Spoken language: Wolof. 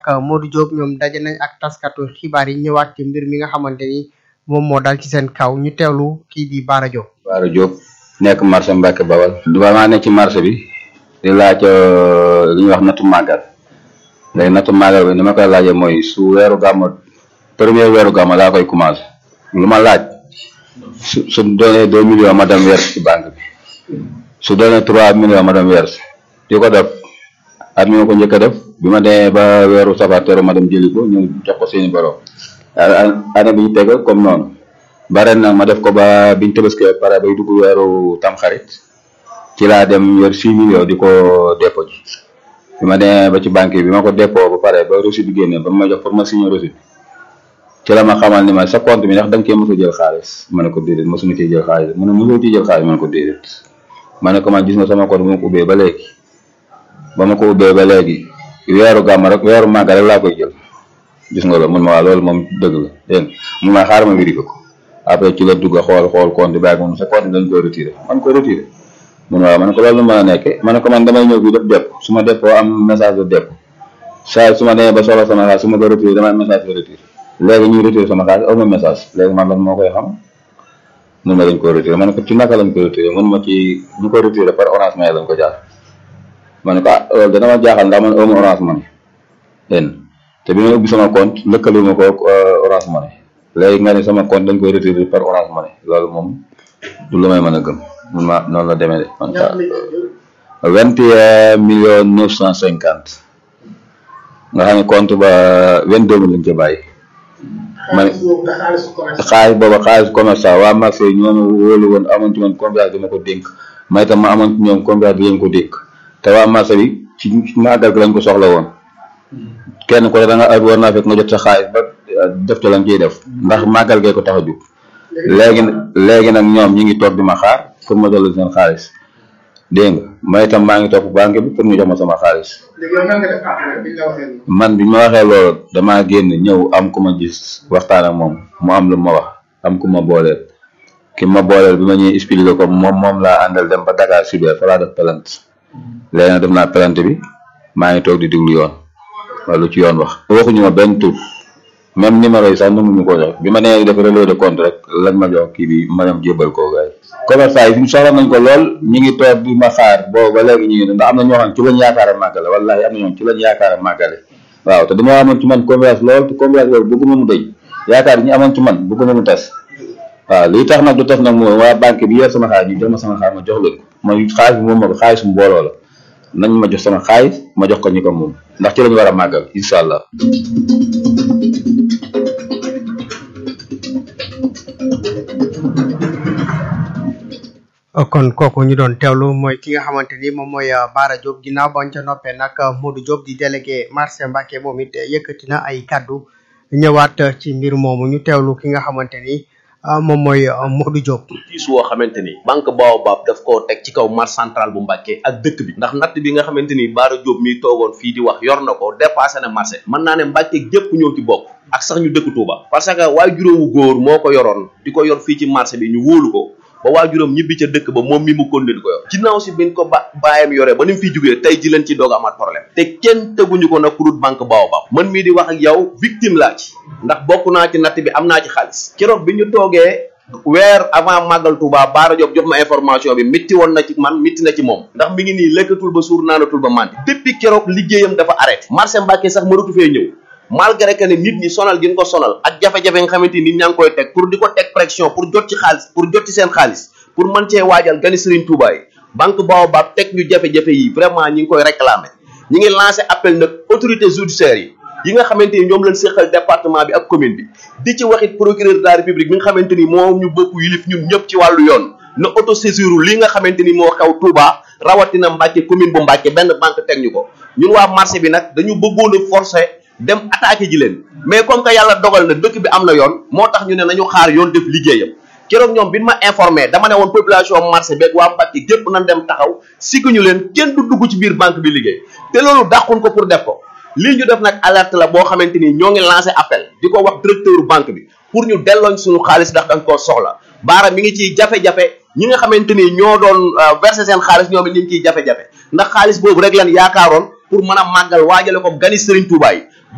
Modou Diop ñoom daje nañ ak taskatu xibaar yi ñëwaat ci mbir mi nga xamante ni moom moo dal ci seen kaw ñu teewlu kii di Bara Diop. Bara Diop nekk marché Mbacke Bawal. du maa nekk ci marché bi di laaj li ñuy wax nattu màggal léegi nattu màggal bi ni ma koy laajee mooy su weeru gàmmu premier weeru gàmmu laa koy commencé lu ma laaj su su doonee deux millions ma dem verse ci banque bi su doonee trois millions ma dem verse di ko def at mi ma ko njëkk a def bi ma demee ba weeru safar teru ma dem jëli ko ñu jox ko seeni borom année bi ñu teg comme noonu bare nag ma def ko ba biñ tëbaskee pare bay dugg weeru tamxarit ci laa dem yor six millions di ko dépôt ji bi ma demee ba ci banque bi ma ko dépôt ba pare ba reçu bi génne ba ma jox pour ma signer reçu ci la ma xamal ni ma sa compte bi ndax da nga cee mos a jël xaalis ma ne ko déedéet mosuma cee jël xaalis mu ne mosoo ci jël xaalis ma ne ko déedéet ma ne ko man gis nga sama compte bu ma ko ubbee ba léegi ba ma ko ubbee ba léegi weeru gàmm rek weeru màgg rek laa koy jël gis nga loolu mun ma waa loolu moom dëgg la dégg mun ma xaar ma vérifié ko après ci la dugg xool xool compte bi ak moom sa compte dañ koy retiré man ko retiré mun waaw ma ne ko loolu mën a nekke ma ne ko man damay ñëw fii def dépp su ma déppoo am message de dépp saa su ma demee ba soxla sama xaalis su ma ko retiré damay message de retiré léegi ñuy retiré sama xaalis aw ma message léegi man lan moo koy xam mun ma dañ ko retiré ma ne ko ci naka lañ ko retiré mun ma ci ñu ko retiré par orange money lañ ko jaar ma ne ko ah loolu dana ma jaaxal ndax man aw ma orange money dégg te bi ma ubbi sama compte lëkkale ma ko orange money léegi nga ne sama compte dañ koy retiré par orange money loolu moom du lu may mën a gëm mun ma noonu la demee de man ka vingt et un millions neuf cent cinquante nga xam ne compte ba vingt deux mille lañ ca bàyyi man xaalis booba xaalis commerçant waa marché yi ñoo ma wóolu woon amoon ci man confiance bi ma ko dénk may tam ma amoon ci ñoom confiance bi leen ko dénk te waa marché bi ci màggal gi lañ ko soxla woon kenn ko da nga ay war naa fekk nga jot sa xaalis ba def ca lañ ciy def ndax màggal gee ko tax a jóg léegi léegi nag ñoom ñi ngi toog di ma xaar pour ma dolli seen xaalis dégg nga may itam maa ngi topp banque bi pour ñu jox ma sama xaalis man bi ma waxee loolu damaa génn ñëw am ku ma gis waxtaan ak moom mu am lu ma wax am ku ma booleel ki ma booleel bi ma ñuy expliqué ko moom moom laa àndal dem ba Dakar Super fa laa def plainte léegi nag def naa plainte bi maa ngi toog di diglu yoon wala lu ci yoon wax waxuñu ma benn tur même numéro yi sax nanguñu ko jox bi ma nee def relevé de compte rek lañ ma jox kii bi ma dem jébal koo gars yi commerçant yi fi soxla nañ ko lool ñi ngi toog di ma xaar boobu ba léegi ñu ngi ndax am na ñoo xam ci lañ yaakaar a màggale wallahi am na ñoom ci lañ yaakaar a màggale waaw te dama amoon ci man confiance lool te confiance loolu bëgguma mu dëj yaakaar ñi amoon ci man bëgguma mu tas waaw lii tax nag du tas nag mooy waa banque bi yor sama xaalis ñu jox ma sama xaalis ma jox leen ko mooy xaalis bi moom ma ko xaalis mu mbooloo la nañ ma jox sama xaalis ma jox ko ñi ko moom ndax ci lañu war a màggal incha allah kon kooku ñu doon teewlu mooy ki nga xamante ni moom mooy Bara Diop ginnaaw bañ ca noppee nag Modou Diop di délégué marché Mbacke moom it yëkkati na ay kaddu ñëwaat ci mbir moomu ñu teewlu ki nga xamante ni moom mooy Modou Diop. tiis woo xamante ni banque Baobab daf koo teg ci kaw marché central bu Mbacke ak dëkk bi ndax natt bi nga xamante ni Bara Diop mi toogoon fii di wax yor na ko dépassé na marché mën naa ne Mbacke gépp ñoo ci bokk ak sax ñu dëkk Touba parce que waaye juróomu góor moo ko yoroon di ko yor fii ci marché bi ñu wóolu ko ba waajuram ñibbi ca dëkk ba moom mi mu konde di ko yor ginnaaw si biñ ko ba bàyyam yoree ba ni mu fiy jógee tey ji leen ci doog amaat problème te kenn teguñu ko nag ku dul banque Baobab man mii di wax ak yow victime laa ci ndax bokk naa ci natt bi am naa ci xaalis keroog bi ñu toogee weer avant màggal Touba Bara Diop jox ma information bi métti woon na ci man métti na ci moom ndax mi ngi nii lekkatul ba suur naanatul ba màndi depuis keroog liggéeyam dafa arrêté marché Mbacke sax mënatu fee ñëw malgré que ne nit ñi sonal gi ñu ko sonal ak jafe-jafe nga xamante ni nit ñaa ngi koy teg pour di ko teg pression pour jot ci xaalis pour jot ci seen xaalis pour mën cee waajal gani Serigne Touba yi banque Baobab teg ñu jafe-jafe yi vraiment ñi ngi koy réclamer ñi ngi lancé appel nag autorité judiciaire yi yi nga xamante ni ñoom lañ séqal département bi ak commune bi di ci waxit procureur de la république bi nga xamante ni moom ñu bokk yilif ñun ñëpp ci wàllu yoon na auto saisir li nga xamante ni moo xew Touba rawatina Mbacke commune bu Mbacke benn banque teg ñu ko ñun waa marché bi nag dañu bëggoon a forcer dem attaqué ji leen mais comme que yàlla dogal na dëkk bi am na yoon moo tax ñu ne nañu xaar yoon def liggéeyam keroog ñoom bi ma informé dama ne woon population marché beeg waa Mbacke gépp nañ dem taxaw sigguñu leen kenn du dugg ci biir banque bi liggéey te loolu dàqun ko pour def ko lii ñu def nag alerte la boo xamante ni ñoo ngi lancé appel di ko wax directeur banque bi pour ñu dellooñ suñu xaalis ndax dañ koo soxla baara mi ngi ciy jafe-jafe ñi nga xamante ni ñoo doon verser seen xaalis ñoom it ñu ngi ciy jafe-jafe ndax xaalis boobu rek lan yaakaaroon pour mën a màggal waajale ko gani Serigne Touba yi